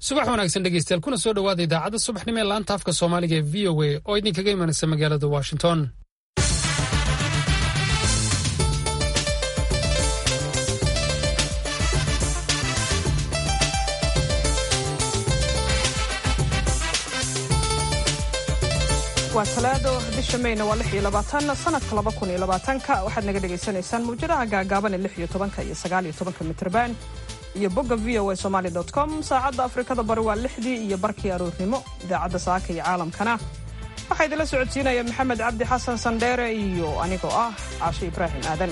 subax wanaagsan dhegeystayaal kuna soo dhowaada idaacadda subaxnimo ee laanta afka soomaaliga ee v o a oo idinkaga imanaysa magaalada washington waa talaado bisha mayna waa lix iyo labaatan sanadka laba kun iyo labaatanka waxaad naga dhagaysanaysaan mawjadaha gaagaaban ee lix iyo tobanka iyo sagaal iyo tobanka mitrban iyo bogga v o a somaali dot com saacadda afrikada bari waa lixdii iyo barkii aroornimo idaacadda saaka iyo caalamkana waxaa idinla socodsiinaya maxamed cabdi xasan sandheere iyo anigoo ah caashe ibraahim aadan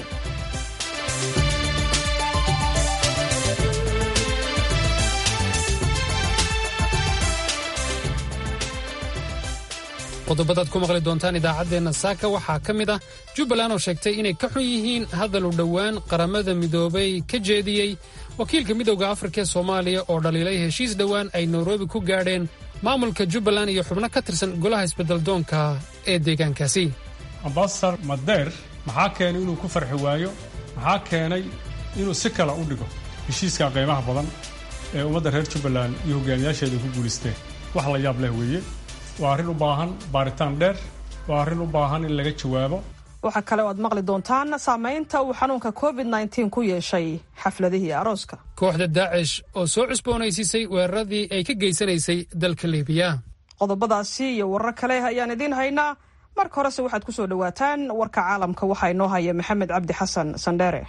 qodobadaad ku maqli doontaan idaacaddeenna saaka waxaa ka mid ah jubbaland oo sheegtay inay ka xun yihiin hadal u dhowaan qaramada midoobay ka jeediyey wakiilka midowda afrika ee soomaaliya oo dhaliilay heshiis dhowaan ay nairobi ku gaadheen maamulka jubbaland iyo xubno ka tirsan golaha isbeddeldoonka ee deegaankaasi ambasadar madeer maxaa keenay inuu ku farxi waayo maxaa keenay inuu si kale u dhigo heshiiska qiimaha badan ee ummadda reer jubbaland iyo hogaamiyaasheeda ku guulaysteen wax la yaab leh weeye waa arrin u baahan baaritaan dheer waa arrin u baahan in laga jawaabo waxaa kale oo aad maqli doontaan saamaynta uu xanuunka covid nteen ku yeeshay xafladihii arooska kooxda daacish oo soo cusboonaysiisay weeraradii ay ka geysanaysay dalka liibiya qodobadaasi iyo warar kale ayaan idiin haynaa marka horese waxaad ku soo dhowaataan warka caalamka waxaa inoo haya maxamed cabdi xasan sandheere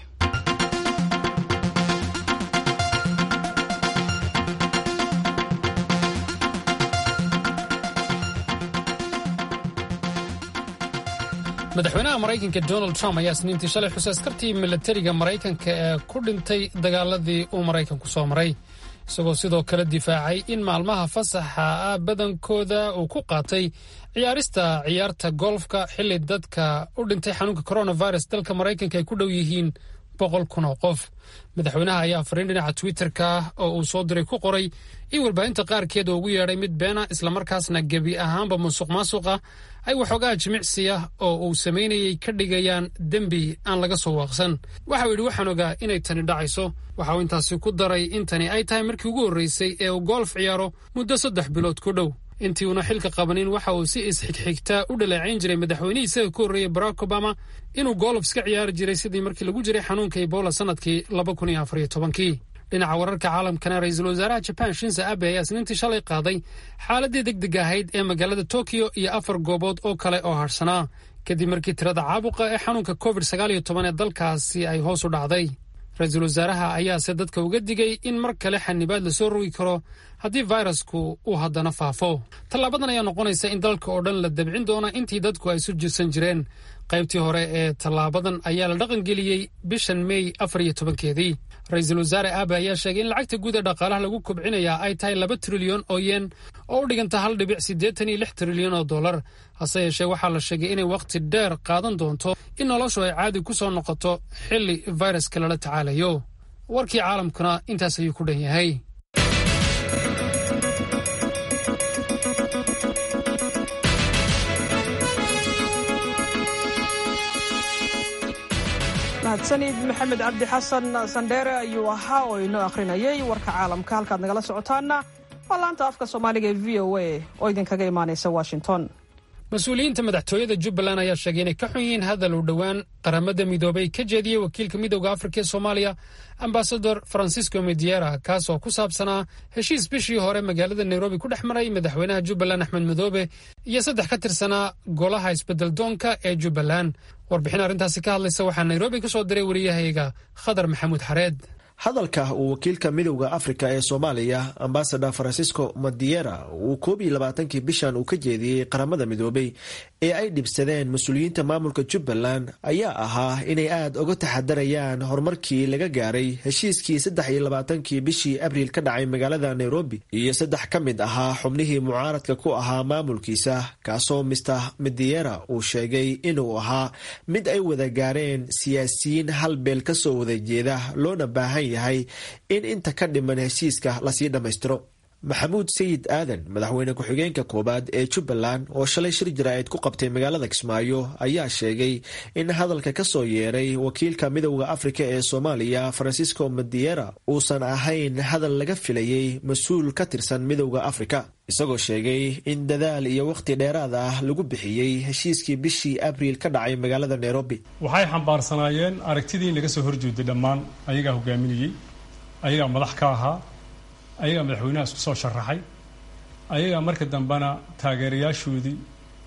madaxweynaha maraykanka donald trump ayaa isniintii shalay xusay askartii milatariga maraykanka ee ku dhintay dagaaladii uu maraykanku soo maray isagoo sidoo kale difaacay in maalmaha fasaxa ah badankooda uu ku qaatay ciyaarista ciyaarta golfka xilli dadka u dhintay xanuunka coronavirus dalka maraykanka ay ku dhow yihiin boqol kun oo qof madaxweynaha ayaa fariin dhinaca twitterka oo uu soo diray ku qoray in warbaahinta qaarkeed ugu yeedhay mid beena islamarkaasna gebi ahaanba musuq maasuqa ay waxoogaa jimicsiya oo uu samaynayay ka dhigayaan dembi aan laga soo waaqsan waxau yidhi waxaan ogaa inay tani dhacayso waxa uu intaasi ku daray in tani ay tahay markii ugu horraysay ee uu golf ciyaaro muddo saddex bilood ku dhow intii uuna xilka qabanin waxa uu si isxigxigtaa u dhaleecayn jiray madaxweynihii isaga ka horreeyey barack obama inuu golf iska ciyaari jiray sidii markii lagu jiray xanuunka ebola sannadkii laba kun iyo afariyo tobankii dhinaca wararka caalamkana ra-iisul wasaaraha jaban shinza abe ayaa isniintii shalay qaaday xaaladii degdeg ahayd ee magaalada tokiyo iyo afar goobood oo kale oo hadhsanaa kadib markii tirada caabuqa ee xanuunka covid sagaal iyo toban ee dalkaasi ay hoos u dhacday ra-iisul wasaaraha ayaase dadka uga digay in mar kale xanibaad lasoo rogi karo haddii fayrasku uu haddana faafo tallaabadan ayaa noqonaysa in dalka oo dhan la dabcin doona intii dadku ay isu jirsan jireen qaybtii hore ee tallaabadan ayaa la dhaqangeliyey bishan mey afar iyo tobankeedii ra-iisul wasaare aabe ayaa sheegay in lacagta guud ee dhaqaalaha lagu kobcinayaa ay tahay laba trilyan oo yen oo u dhiganta hal dhibic siddeetan iyo lix trilyan oo dollar hase yeeshee waxaa la sheegay inay wakhti dheer qaadan doonto in noloshu ay caadi ku soo noqoto xilli fayraska lala tacaalayo warkii caalamkuna intaas ayuu ku dhan yahay mahadsanid maxamed cabdi xasan sandheere ayuu ahaa oo inoo akhrinayay warka caalamka halkaad nagala socotaanna waa laanta afka soomaaliga ee v o a oo idinkaga imaanaysa washington mas-uuliyiinta madaxtooyada jubbaland ayaa sheegay inay ka xun yihiin hadal uu dhowaan qaramada midoobay ka jeediyey wakiilka midowda afrika ee soomaaliya ambasador francisco mediera kaas oo ku saabsanaa heshiis bishii hore magaalada nairobi ku dhex maray madaxweynaha jubbaland axmed madoobe iyo saddex ka tirsanaa golaha isbeddeldoonka ee jubbaland warbixin arrintaasi ka hadlaysa waxaa nairobi ka soo diray wariyahayga khadar maxamuud xareed hadalka uu wakiilka midowda afrika ee soomaaliya ambasador francisco madiera uu koob iyo labaatankii bishan uu ka jeediyey qaramada midoobay ee ay dhibsadeen mas-uuliyiinta maamulka jubbaland ayaa ahaa inay aad uga taxadarayaan horumarkii laga gaaray heshiiskii saddex iyo labaatankii bishii abriil ka dhacay magaalada nairobi iyo saddex ka mid ahaa xubnihii mucaaradka ku ahaa maamulkiisa kaasoo mister madiera uu sheegay inuu ahaa mid ay wada gaareen siyaasiyiin hal beel kasoo wada jeeda loona baahan yahay in inta ka dhiman heshiiska lasii dhammaystiro maxamuud sayid aadan madaxweyne ku-xigeenka koowaad ee jubbaland oo shalay shir jaraa'id ku qabtay magaalada kismaayo ayaa sheegay in hadalka ka soo yeeray wakiilka midowda afrika ee soomaaliya francisco madiera uusan ahayn hadal laga filayey mas-uul ka tirsan midowda afrika isagoo sheegay in dadaal iyo wakhti dheeraad ah lagu bixiyey heshiiskii bishii abriil ka dhacay magaalada nairobi waxay xambaarsanaayeen aragtidii naga soo horjeeday dhammaan ayagaa hogaaminayey ayagaa madax ka ahaa ayagaa madaxweynaha isku soo sharaxay ayagaa marka dambena taageerayaashoodii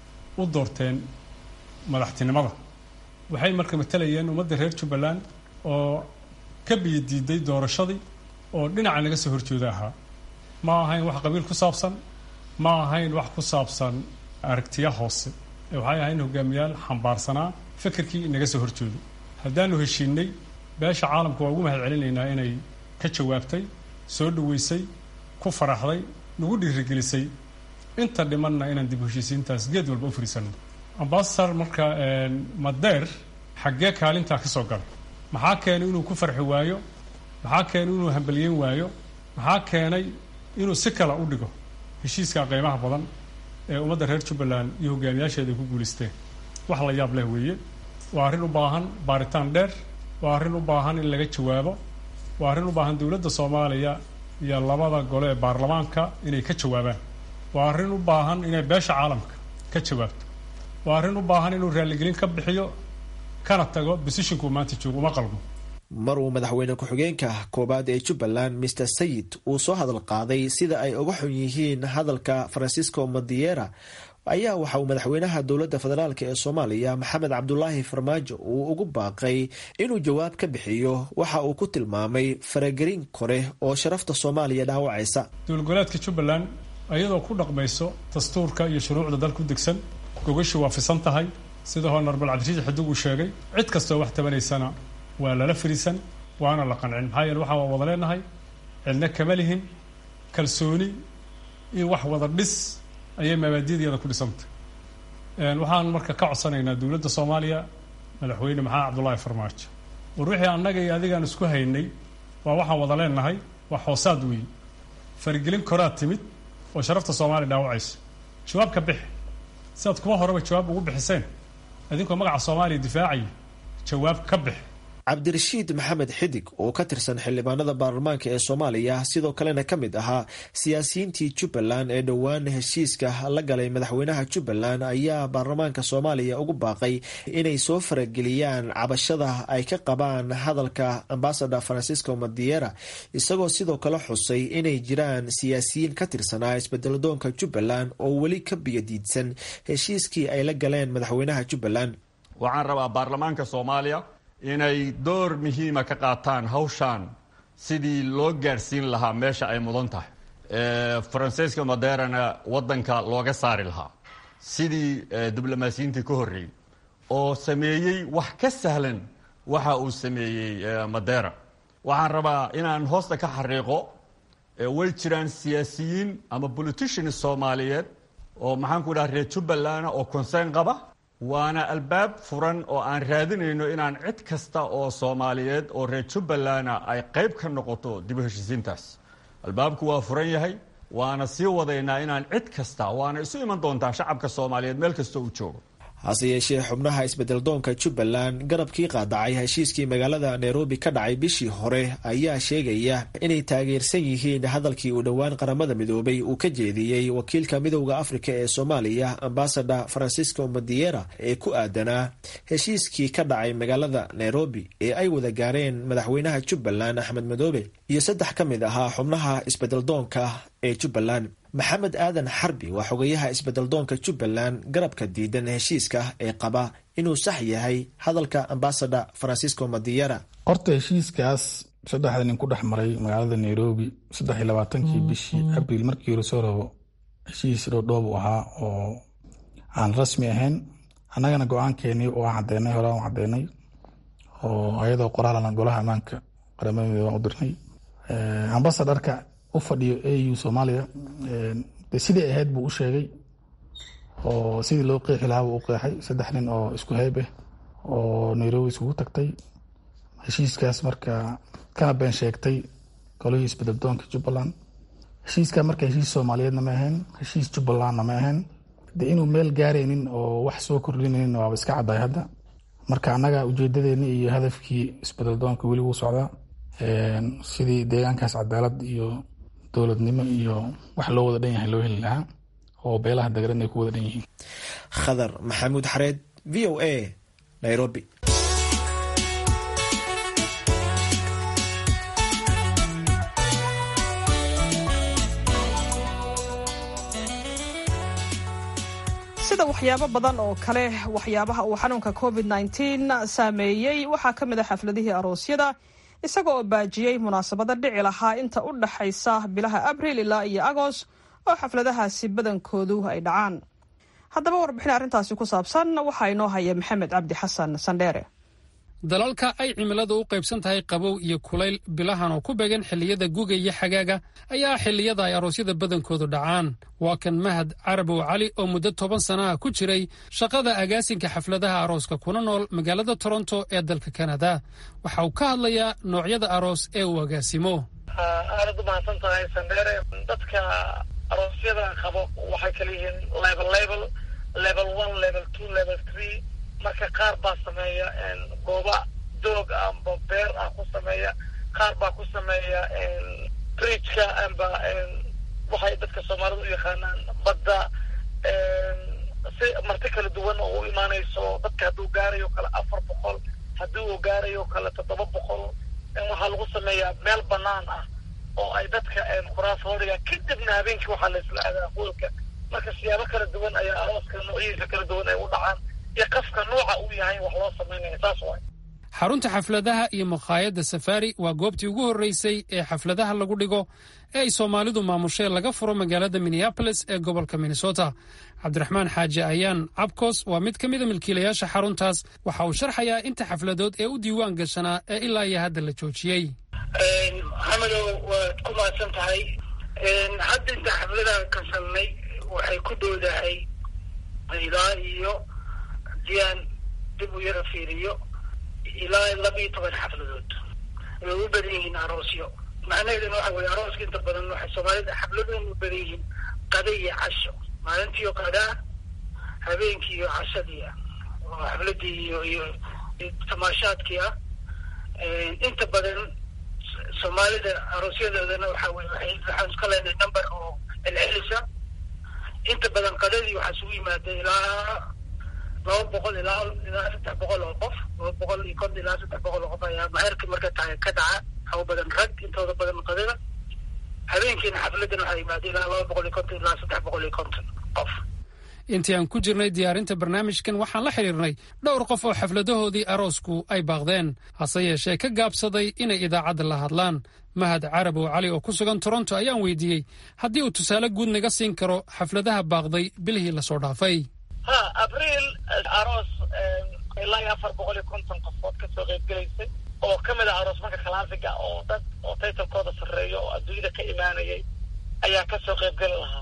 u doorteen madaxtinimada waxay marka matalayeen ummadda reer jubbaland oo ka biyadiiday doorashadii oo dhinaca naga soo horjeeda ahaa ma ahayn wax qabiil ku saabsan ma ahayn wax ku saabsan aragtiya hoose ee waxay ahayn hogaamiyaal xambaarsanaa fikirkii inaga soo horjeedo haddaanu heshiinay beesha caalamka waa ugu mahad celinaynaa inay ka jawaabtay soo dhaweysay ku faraxday nagu dhiirigelisay inta dhimanna inaan dib heshiisiintaas geed walba u fariisano ambasador marka madeer xaggee kaalintaa ka soo galay maxaa keenay inuu ku farxi waayo maxaa keenay inuu hambalyeyn waayo maxaa keenay inuu si kale u dhigo heshiiska qiimaha badan ee ummadda reer jubbaland iyo hogaamiyaasheeda ay ku guulaysteen wax la yaab leh weeye waa arrin u baahan baaritaan dheer waa arrin u baahan in laga jawaabo waa arrin u baahan dowladda soomaaliya iyo labada gole ee baarlamaanka inay ka jawaabaan waa arrin u baahan inay beesha caalamka ka jawaabto waa arrin u baahan inuu raaligelin ka bixiyo kana tago bosishinku maanta joogo uma qalmo mar uu madaxweyne ku-xigeenka koowaad ee jubbaland master sayid uu soo hadal qaaday sida ay uga xun yihiin hadalka francisco madiera ayaa waxa uu madaxweynaha dowladda federaalk ee soomaaliya maxamed cabdulaahi farmaajo uu ugu baaqay inuu jawaab ka bixiyo waxa uu ku tilmaamay faragelin kore oo sharafta soomaaliya dhaawacaysa dowladgoleedka jubbaland iyadoo ku dhaqmayso dastuurka iyo shuruucda dalku degsan gogashii waa fisan tahay sida honorabal cabdirasiis xidug uu sheegay cid kastoo wax tabanaysana waa lala fariisan waana la qancin maxaa yeele waxaa waa wada leenahay cidna kama lihin kalsooni iyo wax wada dhis ayay mabaadiyadeeda ku dhisantay waxaan marka ka codsanaynaa dowladda soomaaliya madaxweyne maxamed cabdullaahi farmaajo war wixii annaga iyo adigaan isku haynay waa waxaan wada leenahay waa xoosaad weeye faragelin koraad timid oo sharafta soomaaliya dhaawacayso jawaab ka bixi sidaad kuma horeba jawaab ugu bixiseen idinkoo magaca soomaaliya difaacaya jawaab ka bixi cabdirashiid maxamed xidig oo ka tirsan xildhibaanada baarlamaanka ee soomaaliya sidoo kalena ka mid ahaa siyaasiyiintii jubbaland ee dhowaan heshiiska la galay madaxweynaha jubbaland ayaa baarlamaanka soomaaliya ugu baaqay inay soo farageliyaan cabashada ay ka qabaan hadalka ambasador francisco madiera isagoo sidoo kale xusay inay jiraan siyaasiyiin ka tirsanaa isbedeladoonka jubbaland oo weli ka biyadiidsan heshiiskii ay la galeen madaxweynaha jubbaland waxaan rabaa baarlamaanka soomaaliya inay door muhiima ka qaataan hawshaan sidii loo gaadhsiin lahaa meesha ay mudan tahay francisco maderana waddanka looga saari lahaa sidii diblomaasiyiintii ka horreeyey oo sameeyey wax ka sahlan waxa uu sameeyey madera waxaan rabaa inaan hoosta ka xariiqo way jiraan siyaasiyiin ama politicians soomaaliyeed oo maxaanku dhaha reer jubbaland oo concern qaba waana albaab furan oo aan raadinayno inaan cid kasta oo soomaaliyeed oo reer jubbalana ay qayb ka noqoto dib u heshiisiintaas albaabku waa furan yahay waana sii wadaynaa inaan cid kasta waana isu iman doontaa shacabka soomaaliyeed meel kasta uu joogo hase yeeshee xubnaha isbedeldoonka jubbaland garabkii qaadacay heshiiskii magaalada nairobi ka dhacay bishii hore ayaa sheegaya inay taageersan yihiin hadalkii uu dhowaan qaramada midoobay uu ka jeediyey wakiilka midowda afrika ee soomaaliya ambasador francisco madiera ee ku aadanaa heshiiskii ka dhacay magaalada nairobi ee ay wada gaareen madaxweynaha jubbaland axmed madoobe iyo saddex ka mid ahaa xubnaha isbedeldoonka ee jubbaland maxamed aadan xarbi waa xogayaha isbedeldoonka jubbaland garabka diidan heshiiska ee qaba inuu sax yahay hadalka ambasador francisco madiera horta heshiiskaas saddexda nin ku dhex maray magaalada nairobi saddex iyo labaatankii bishii abriil markii hore soo rabo heshiis dhoodhoob u ahaa oo aan rasmi ahayn annagana go-aankeenii oo aan cadeynay hore aan cadeynay oo ayadoo qoraalana golaha ammaanka qaramada midoobe aan u dirnay ambasadorka u fadhiyo au soomaaliya de sidii ahayd buu u sheegay oo sidii loo qeexi lahaa buu u qeexay saddex nin oo isku hayb ah oo nairobi iskugu tagtay heshiiskaas marka kana been sheegtay golihii isbedeldoonka jubbaland heshiiska marka heshiis soomaaliyeedna ma ahayn heshiis jubbalandna ma ahayn de inuu meel gaaraynin oo wax soo kordhinaynin waaba iska caddahay hadda marka annaga ujeedadeeni iyo hadafkii isbedel doonka weli wuu socdaa sidii deegaankaas cadaalad iyo dowladnimo iyo wax loo wada dhan yahay loo heli lahaa oo beelaha dagaran ay ku wada dhan yihiin khadar maxamuud xareed v o a nairobi sida waxyaabo badan oo kale waxyaabaha uu xanuunka covid -19 saameeyey waxaa ka mid a xafladihii aroosyada isaga oo baajiyey munaasabada dhici lahaa inta u dhaxaysa bilaha abril ilaa iyo agoost oo xafladahaasi badankoodu ay dhacaan haddaba warbixin arrintaasi ku saabsan waxaa inoo haya maxamed cabdi xasan sandheere dalalka ay cimiladu u qaybsan tahay qabow iyo kulayl bilahan oo ku beegan xilliyada guga iyo xagaaga ayaa xilliyada ay aroosyada badankoodu dhacaan waa kan mahad carabow cali oo muddo toban sanaha ku jiray shaqada agaasinka xafladaha arooska kuna nool magaalada toronto ee dalka kanada waxa uu ka hadlayaa noocyada aroos ee uu agaasimo aadad u mahadsan tahay sandheere dadka aroosyada qabo waxay kala yihiin level level level one level two level three marka qaar baa sameeya gooba doog amba beer ah ku sameeya qaar baa ku sameeya bridgeka amba waxay dadka soomaalida u yaqaanaan badda si marti kala duwan oo u imaanayso dadka hadduu gaarayo kale afar boqol haddii uu gaarayo kale toddoba boqol waxaa lagu sameeyaa meel banaan ah oo ay dadka kuraas horiga kadibna habeenkii waxaa la isla aadaa hoolka marka siyaabo kala duwan ayaa arooska noocyadiisa kala duwan ay u dhacaan iyo qafka nooca uu yahay wax loo samaynaya saas waay xarunta xafladaha iyo makhaayadda safari waa goobtii ugu horreysay ee xafladaha lagu dhigo ee ay soomaalidu maamushee laga furo magaalada minneabolis ee gobolka minnesota cabdiraxmaan xaaji ayaan cabkos waa mid ka mida milkiilayaasha xaruntaas waxa uu sharxayaa inta xafladood ee u diiwaan gashanaa ee ilaa iyo hadda la joojiyey maxamedow waad ku mahadsan tahay hadda inta xafladaha kasalnay waxay ku doodahay ilaa iyo diyaan dib u yara fiiriyo ilaa laba iyo toban xafladood way u badan yihiin aroosyo macnaheeduna waxa weye arooska inta badan waxay soomaalida xafladoon u badan yihiin qada iyo casho maalintiiyo qadaa habeenkii iyo cashadii ah oo xafladii iyo iyo tamaashaadkii ah inta badan soomaalida aroosyadoodana waxa weye waay waxaan iska leenahay number oo celcelisa inta badan qadadii waxaa isugu yimaada ilaa laba boqol ilaa ilaa saddex boqol oo qof laba boqol iyo konton ilaa saddex boqol oo qof ayaa maherka marka tahay ka dhaca waxaa u badan rag intooda badan qadada habeenkiina xafladan waxaa yimaada ilaa laba boqol iyo konton ilaa saddex boqol iyo konton qof intii aan ku jirnay diyaarinta barnaamijkan waxaan la xidhiirnay dhowr qof oo xafladahoodii aroosku ay baaqdeen hase yeeshee ka gaabsaday inay idaacadda la hadlaan mahad carabow cali oo ku sugan toronto ayaan weydiiyey haddii uu tusaale guud naga siin karo xafladaha baaqday bilihii lasoo dhaafay ha abriil aroos ilaa iyo afar boqol iyo konton qofood kasoo qeybgelaysay oo ka mid ah aroos marka kalaasiga oo dad oo taytalkooda sarreeyo oo adduunyada ka imaanayay ayaa kasoo qeybgeli lahaa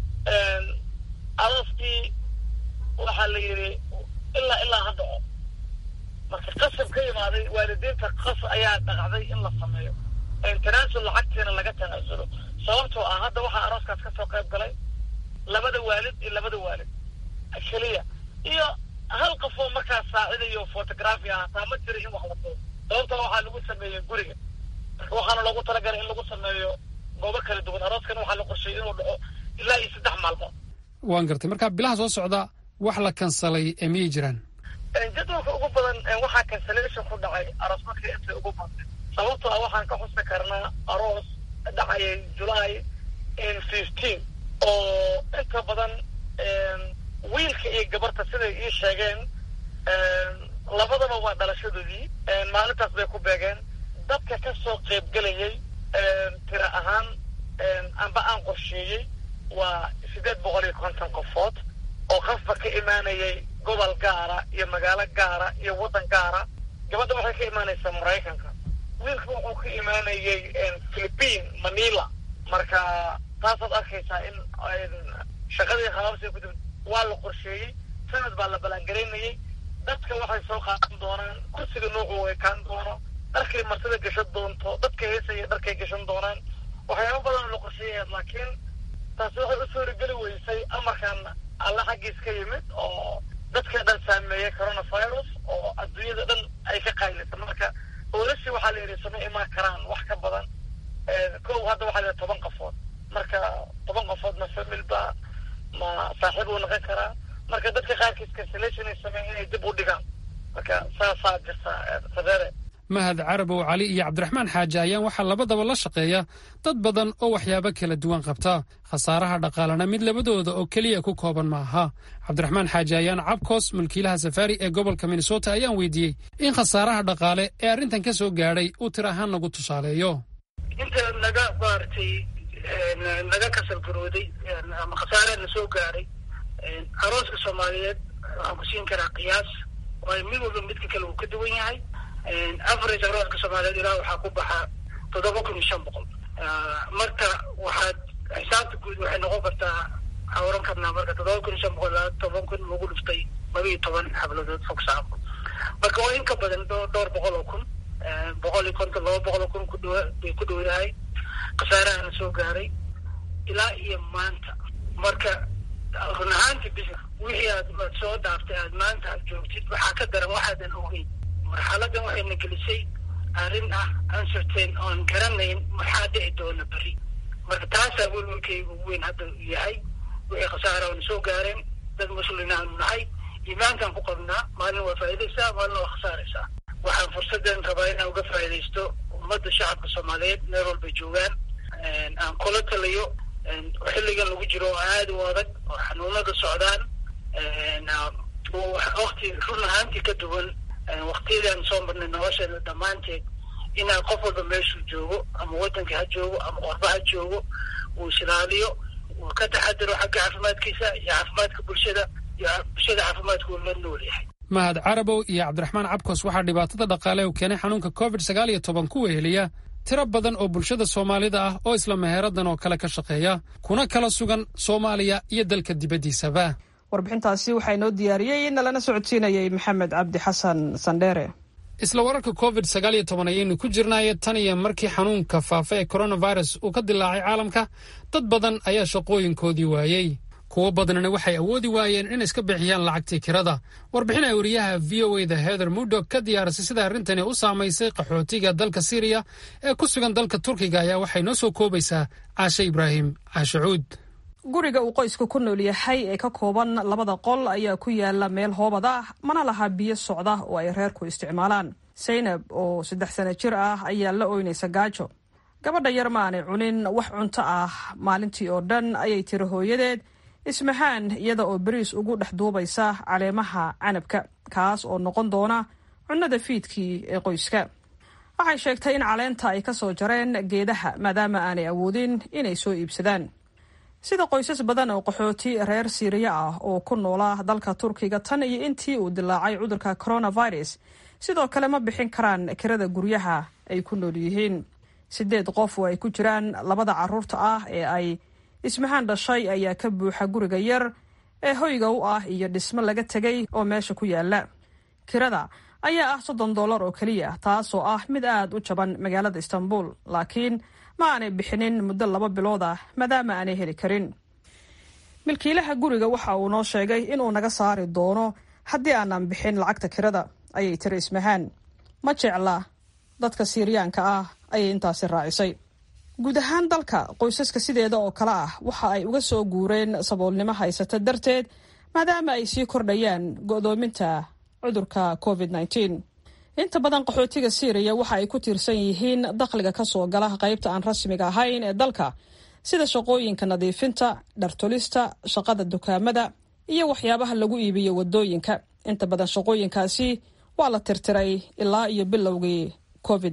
arooskii waxaa la yidhi ilaa ilaa ha dhaco marka qasab ka imaaday waalidiinta qas ayaa dhaqacday in la sameeyo tanaasul lacagtiina laga tanaasulo sababtoo ah hadda waxaa arooskaas kasoo qayb galay labada waalid iyo labada waalid keliya iyo hal qof oo markaas saacidayo photography ah hataa ma jira in wax la duubo sababtoo waxaa lagu sameeyey guriga marka waxaana loogu talagalay in lagu sameeyo goobo kala duwan arooskan waxaa la qorsheeyey inuu dhaco ilaa iyo saddex maalmood waan gartay marka bilaha soo socda wax la kansalay ee miyay jiraan jadwalka ugu badan waxaa cancellation ku dhacay aroos markii intay ugu badnay sababtoo ah waxaan ka xusi karnaa aroos dhacayay july fifteen oo inta badan wiilka iyo gabarta siday ii sheegeen labadaba waa dhalashadoodii maalintaas bay ku beegeen dadka ka soo qaybgelayay tira ahaan amba aan qorsheeyey waa sideed boqol iyo konton qofood oo qafba ka imaanayay gobol gaara iyo magaalo gaara iyo waddan gaara gabadha waxay ka imaanaysaa maraykanka wiilka wuxuu ka imaanayay philippine manila marka taasaad arkaysaa in shaqadii khalaabsiga ku dib waa la qorsheeyey sanad baa la ballaangaraynayay dadka waxay soo qaadan doonaan kursiga noocu ekaan doono dharkay martida gashan doonto dadka heesaya dharkay gashan doonaan waxyaaba badan la siiyeen laakiin taasi waxay u suurageli weysay amarkan alle xaggiis ka yimid oo dadka dhan saameeyey coronavirus oo adduunyada dhan ay ka qaylisa marka booliskii waxaa la yidhi sama imaan karaan wax ka badan kow hadda waxaa la yidhi toban qofood marka toban qofood ma familba ma saaxiib uu noqon karaa marka dadka qaarkiis cancellation ay sameyn inay dib u dhigaan marka saasaa jirta fadere mahad carabow cali iyo cabdiraxmaan xaaji ayaan waxaa labadaba la shaqeeya dad badan oo waxyaabo kala duwan qabta khasaaraha dhaqaalena mid labadooda oo keliya ku kooban ma aha cabdiraxmaan xaaji ayaan cabkoos mulkiilaha safaari ee gobolka minnesota ayaan weydiiyey in khasaaraha dhaqaale ee arrintan ka soo gaadhay uu tir ahaan nagu tusaaleeyo inta naga maaragtay naga kasal garooday ama khasaaraha na soo gaaray arooska soomaaliyeed waxaan ku siin karaa qiyaas waayo mid walba midka kale uu ka duwan yahay average arooska soomaaliyeed ilaa waxaa ku baxa toddoba kun iyo shan boqol marka waxaad xisaabta guud waxay noqon kartaa waxaa oran karnaa marka toddoba kun iyo shan boqol ilaa toban kun lagu dhuftay laba iyo toban xabladood fog saafo marka waa in ka badan dhowr boqol oo kun boqol iyo konton laba boqol oo kun ku dhawa bay ku dhow yahay khasaarahana soo gaaray ilaa iyo maanta marka run ahaanti bis wixii aad aad soo dhaaftay aad maanta aad joogtid waxaa ka daran waxaadan ogeyn marxaladan waxayna gelisay arrin ah uncertain oon garanayn maxaa dhici doona beri marka taasaa welwelkayga ugu weyn hadda yahay wixii khasaara oona soo gaareen dad muslina aanu nahay iimaankaan ku qabnaa maalin waa faa'idaysaa maalin waa khasaaraysaa waxaan fursaddan rabaa inaan uga faa'idaysto ummadda shacabka soomaaliyeed meel walbay joogaan aan kula taliyo xilligan lagu jiro oo aada u adag oo xanuunada socdaan wakti run ahaantii ka duwan waktiyadaan soo marnay nolosheeda dhammaanteed inaan qof walba meeshuu joogo ama waddanka ha joogo ama qorba ha joogo uu isilaaliyo uu ka taxadiro xagga caafimaadkiisa iyo caafimaadka bulshada iyo bulshada caafimaadka uu la nool yahay mahad carabow iyo cabdiraxmaan cabkos waxaa dhibaatada dhaqaale u keenay xanuunka covid sagaal iyo toban ku weheliya tiro badan oo bulshada soomaalida ah oo isla meheeradan oo kale ka shaqeeya kuna kala sugan soomaaliya iyo dalka dibaddiisaba warbixintaasi waxaa inoo diyaariyey nalana socodsiinayay maxamed cabdi xasan sandheere isla wararka covid sagaal iyo toban ayaynu ku jirnaaye tan iyo markii xanuunka faafa ee coronavirus uu ka dilaacay caalamka dad badan ayaa shaqooyinkoodii waayey kuwo badanna waxay awoodi waayeen inay iska bixiyaan lacagtii kirada warbixin ay wariyaha v o e da heather mudog ka diyaarisay sida arrintani u saamaysay qaxootiga dalka syriya ee ku sugan dalka turkiga ayaa waxay noo soo koobaysaa caashe ibraahim caashacuud guriga uu qoysku ku nool yahay ee ka kooban labada qol ayaa ku yaala meel hoobad ah mana laha biyo socda oo ay reerku isticmaalaan saynab oo saddex sano jir ah ayaa la ooynaysa gaajo gabadha yar ma aanay cunin wax cunto ah maalintii oo dhan ayay tiri hooyadeed ismahaan iyada oo beriis ugu dhex duubaysa caleemaha canabka kaas oo noqon doona cunnada fiidkii ee qoyska waxay sheegtay in caleenta ay ka soo jareen geedaha maadaama aanay awoodin inay soo iibsadaan sida qoysas badan oo qaxooti reer siiriya ah oo ku noola dalka turkiga tan iyo intii uu dilaacay cudurka coronavirus sidoo kale ma bixin karaan kirada guryaha ay ku nool yihiin sideed qof oo ay ku jiraan labada caruurta ah ee ay ismahaan dhashay ayaa ka buuxa guriga yar ee hoyga u ah iyo dhismo laga tegay oo meesha ku yaala kirada ayaa ah soddon dollar oo keliya taasoo ah mid aad u jaban magaalada istanbul laakiin ma aanay bixinin muddo laba bilood ah maadaama aanay heli karin milkiilaha guriga waxa uu noo sheegay inuu naga saari doono haddii aanan bixin lacagta kirada ayay tiri ismahaan ma jecla dadka siiriyaanka ah ayay intaasi raacisay guud ahaan dalka qoysaska sideeda oo kale ah waxa ay uga soo guureen saboolnimo haysata darteed maadaama ay sii kordhayaan go'doominta cudurka covid inta badan qaxootiga syriya waxa ay ku tiirsan yihiin dakhliga ka soo gala qaybta aan rasmiga ahayn ee dalka sida shaqooyinka nadiifinta dhartolista shaqada dukaamada iyo waxyaabaha lagu iibiyo wadooyinka inta badan shaqooyinkaasi waa la tirtiray ilaa iyo bilowgii covid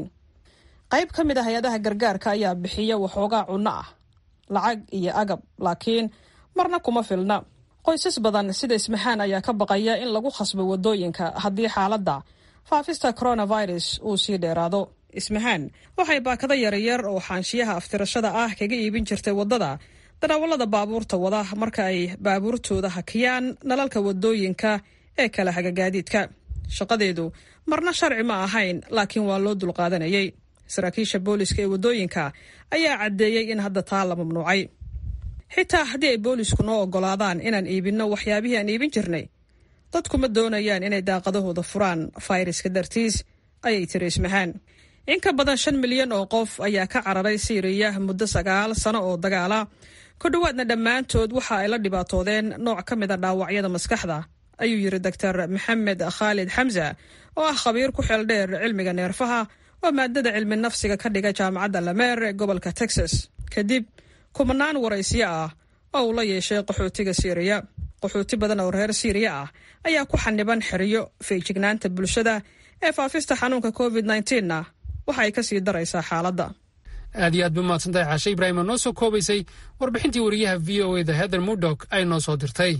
qayb ka mid a hay-adaha gargaarka ayaa bixiya waxoogaa cunno ah lacag iyo agab laakiin marna kuma filna qoysas badan sida ismahaan ayaa ka baqaya in lagu khasbo wadooyinka haddii xaaladda faafista coronavirus uu sii dheeraado ismahaan waxay baakado yaryar oo xaanshiyaha aftirashada ah kaga iibin jirtay waddada daraawallada baabuurta wada marka ay baabuurtooda hakiyaan nalalka wadooyinka ee kala hagagaadiidka shaqadeedu marna sharci ma ahayn laakiin waa loo dulqaadanayay saraakiisha booliska ee waddooyinka ayaa caddeeyey in hadda taa la mamnuucay xitaa haddii ay boolisku noo oggolaadaan inaan iibinno waxyaabihii aan iibin jirnay dadku ma doonayaan inay daaqadahooda furaan fayraska dartiis ayay tiri ismahaan in ka badan shan milyan oo qof ayaa ka cararay siiriya muddo sagaal sano oo dagaala ku dhowaadna dhammaantood waxa ay la dhibaatoodeen nooc ka mid a dhaawacyada maskaxda ayuu yidhi doctor maxamed khaalid xamsa oo ah khabiir ku xeel dheer cilmiga neerfaha oo maadada cilmi nafsiga ka dhiga jaamacadda lameer ee gobolka texas kadib kumanaan waraysiyo ah oo uu la yeeshay qaxootiga siiriya qaxooti badan oo reer siiriya ah ayaa ku xaniban xeriyo feejignaanta bulshada ee faafista xanuunka covid na waxa ay ka sii daraysaa xaaladda aad iyo aad ba mahadsantahay caashe ibraahim oo noo soo koobaysay warbixintii wariyaha v o eda heather mudok ay noo soo dirtay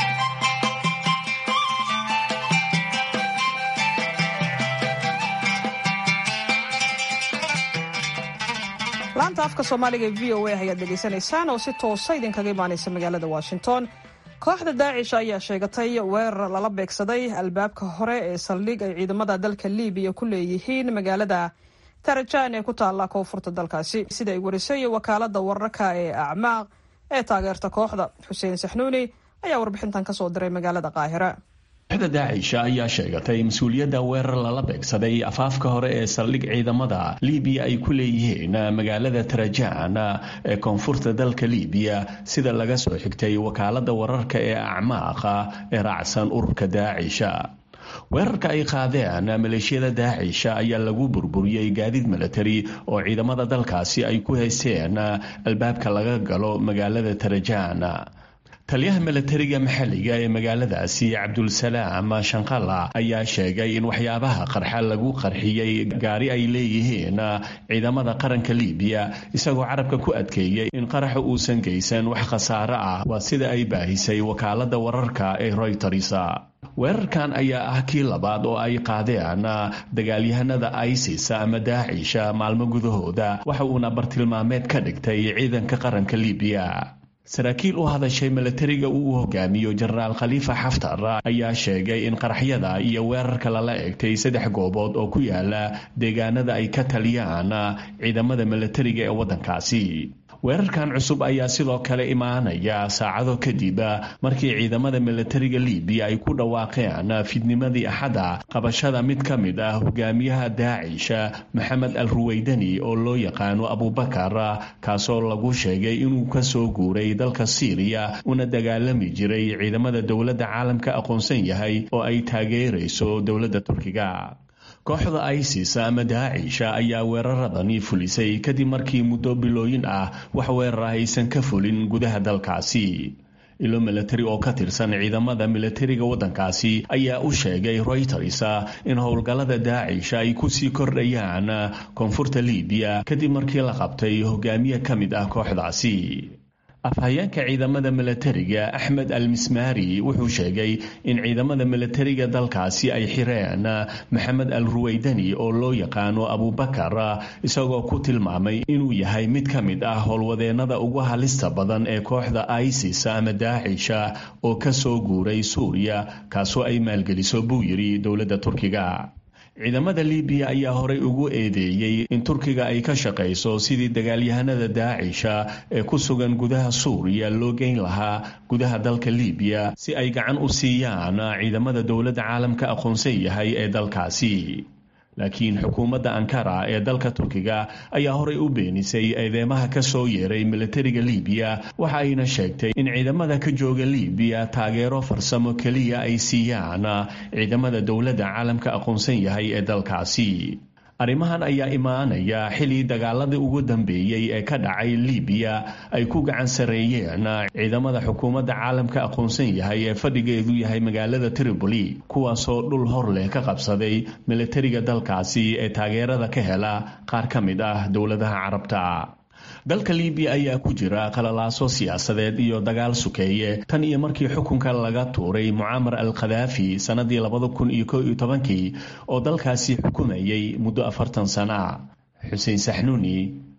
laanta afka soomaaliga ee v o a ayaad dhegaysanaysaan oo si toosa idinkaga imaanaysa magaalada washington kooxda daacish ayaa sheegatay weerar lala beegsaday albaabka hore ee saldhig ay ciidamada dalka libiya ku leeyihiin magaalada tarajaan ee ku taalla koonfurta dalkaasi sida ay warisay wakaalada wararka ee acmaaq ee taageerta kooxda xuseen saxnuuni ayaa warbixintan kasoo diray magaalada qaahira kooxda daacisha ayaa sheegatay mas-uuliyadda weerar lala beegsaday afaafka hore ee saldhig ciidamada libiya ay ku leeyihiin magaalada tarajaan ee koonfurta dalka libiya sida laga soo xigtay wakaalada wararka ee acmaaqa ee raacsan ururka daacisha weerarka ay qaadeen maleeshiyada daacisha ayaa lagu burburiyey gaadiid milatari oo ciidamada dalkaasi ay ku haysteen albaabka laga galo magaalada tarajaan taliyaha milatariga maxalliga ee magaaladaasi cabdulsalaam shanqalla ayaa sheegay in waxyaabaha qarxa lagu qarxiyey gaari ay leeyihiin ciidamada qaranka libiya isagoo carabka ku adkeeyey in qaraxa uusan geysan wax khasaare ah waa sida ay baahisay wakaalada wararka ee royters weerarkan ayaa ah kii labaad oo ay qaadeen dagaalyahanada isis ama daacisha maalmo gudahooda waxa uuna bartilmaameed ka dhigtay ciidanka qaranka libiya saraakiil u hadashay milatariga uu hogaamiyo jenaraal khaliifa xaftar ayaa sheegay in qaraxyada iyo weerarka lala egtay saddex goobood oo ku yaala deegaanada ay ka taliyaan ciidamada milatariga ee waddankaasi weerarkan cusub ayaa sidoo kale imaanaya saacado kadib markii ciidamada milatariga libiya ay ku dhawaaqeen fidnimadii axadda qabashada mid ka mid ah hogaamiyaha daacisha maxamed al ruweydani oo loo yaqaano abubakar kaasoo lagu sheegay inuu kasoo guuray dalka siiriya una dagaalami jiray ciidamada dowladda caalamka aqoonsan yahay oo ay taageerayso dowladda turkiga kooxda isis ama daacisha ayaa weeraradani fulisay kadib markii muddo bilooyin ah wax weerar ah aysan ka fulin gudaha dalkaasi ilo milatari oo ka tirsan ciidamada milatariga waddankaasi ayaa u sheegay royters in howlgallada daacisha ay kusii kordhayaan koonfurta libiya kadib markii la qabtay hogaamiye ka mid ah kooxdaasi afhayeenka ciidamada milatariga axmed al mismaari wuxuu sheegay in ciidamada milatariga dalkaasi ay xireen maxamed al ruweydani oo loo yaqaano abubakar isagoo ku tilmaamay inuu yahay mid ka mid ah howlwadeennada ugu halista badan ee kooxda isis ama daacisha oo ka soo guuray suuriya kaasoo ay maalgeliso buu yidhi dowladda turkiga ciidamada libiya ayaa horey ugu eedeeyey in turkiga ay ka shaqayso sidii dagaalyahanada daacisha ee ku sugan gudaha suuriya loo geyn lahaa gudaha dalka libiya si ay gacan u siiyaan ciidamada dowladda caalamka aqoonsan yahay ee dalkaasi laakiin xukuumadda ankara ee dalka turkiga ayaa horey u beenisay eedeymaha ka soo yeeray milatariga libiya waxa ayna sheegtay in ciidamada ka jooga libiya taageero farsamo keliya ay siiyaan ciidamada dowladda caalamka aqoonsan yahay ee dalkaasi arrimahan ayaa imaanaya xilii dagaaladii ugu dambeeyey ee ka dhacay libiya ay ku gacan sareeyeen ciidamada xukuumadda caalamka aqoonsan yahay ee fadhigeedu yahay magaalada tripoli kuwaasoo dhul hor leh ka qabsaday milatariga dalkaasi ee taageerada ka hela qaar ka mid ah dowladaha carabta dalka libiya ayaa ku jira qalalaaso siyaasadeed iyo dagaal sukeeye tan iyo markii xukunka laga tuuray mucaamar al khadaafi sannadii labada kun iyo ko iyo tobankii oo dalkaasi xukumayay muddo afartan sana xuseen saxnuuni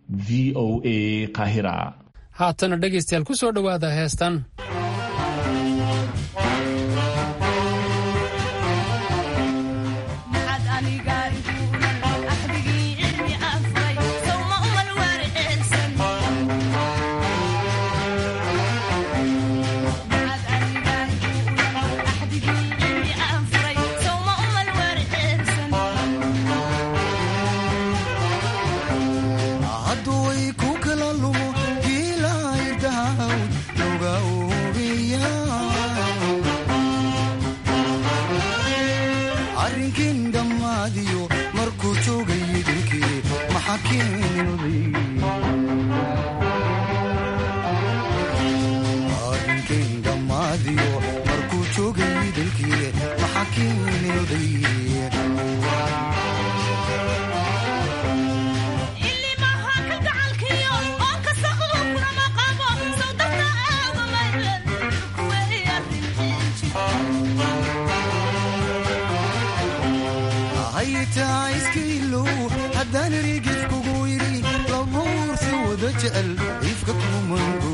v o a qaahira haatana dhegaystayaal ku soo dhowaada heestan maxaad aniga iguunan axdigii cilmi aan furay way ku kala lumo giilaydahawd loga oobiya arrinkin dhammaadiyo markuu joogay idinkii maxa keenay arrinkin dhammaadiyo markuu joogay idinkii maxa keenay oday haytaa iskiilow haddaan rigid kugu yidhi labuursi wada jecel ifka kumango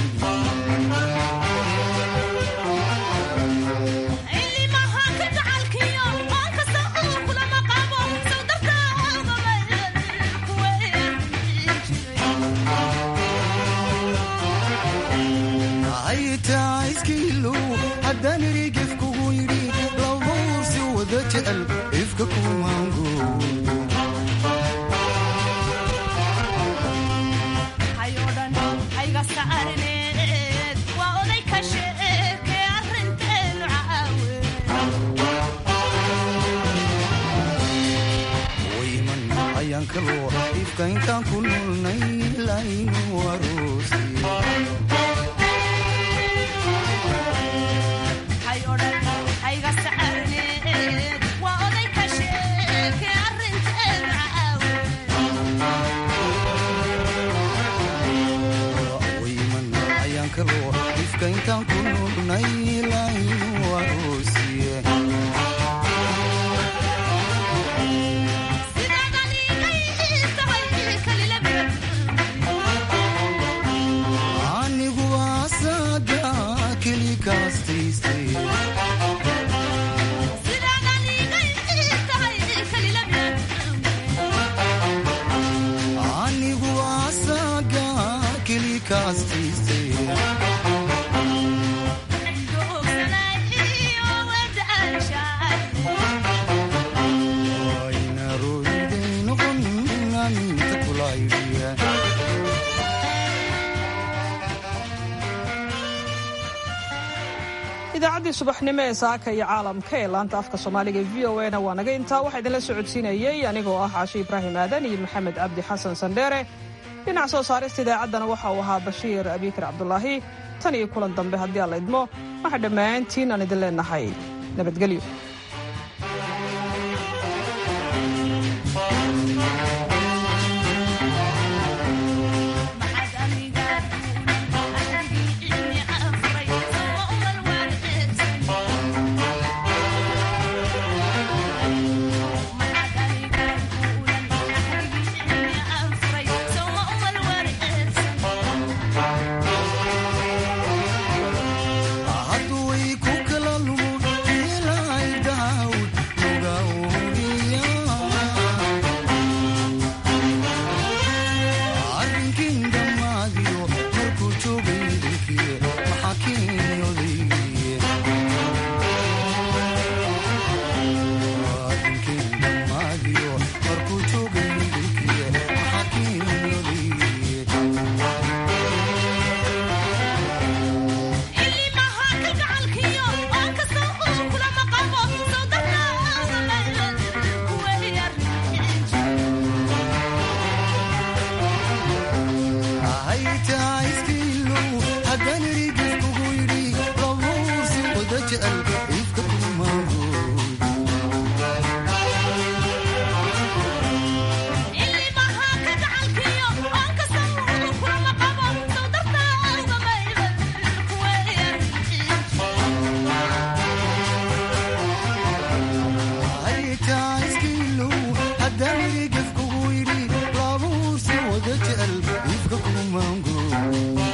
haytaa iskiilow haddaan rigid kugu yidhi labuursi wada jecel ifka kumango wayman ayaan kaloo ifka intaan ku nulnay laynu aroosi wayman ayaan kaloo ifka intaan ku nulnay laynu aroosiye anigu asaga keli kaastaystay anigu asaga keli kaastaystay wayna royday noqon aminta kulaydiya idaacaddii subaxnimo ee saaka iyo caalamka ee laanta afka soomaaliga e v o na waa naga intaa waxaa idinla socodsiinayey anigoo ah caashi ibraahim aadan iyo maxamed cabdi xasan sandheere dhinac soo saarista idaacaddana waxa uu ahaa bashiir abiikar cabdulaahi tan iyo kulan dambe haddii alla idmo waxaa dhammaantiin aan idin leenahay nabadgelyo hadduu way ku kala lumo giilaydahawd loga oobiya arrinkin dhammaadiyo markuu joogay idinkii maxaa keenay odaygiye arrinkin dhammaadiyo markuu joogay idinkii maxaa keenay odaygiye haytaa iskiilow haddaan rigid kugu yidhi labuursi wada jecel ifka kumango haytaa iskiilow haddaan rigid kugu yidhi labuursi wada jecel ifka kumango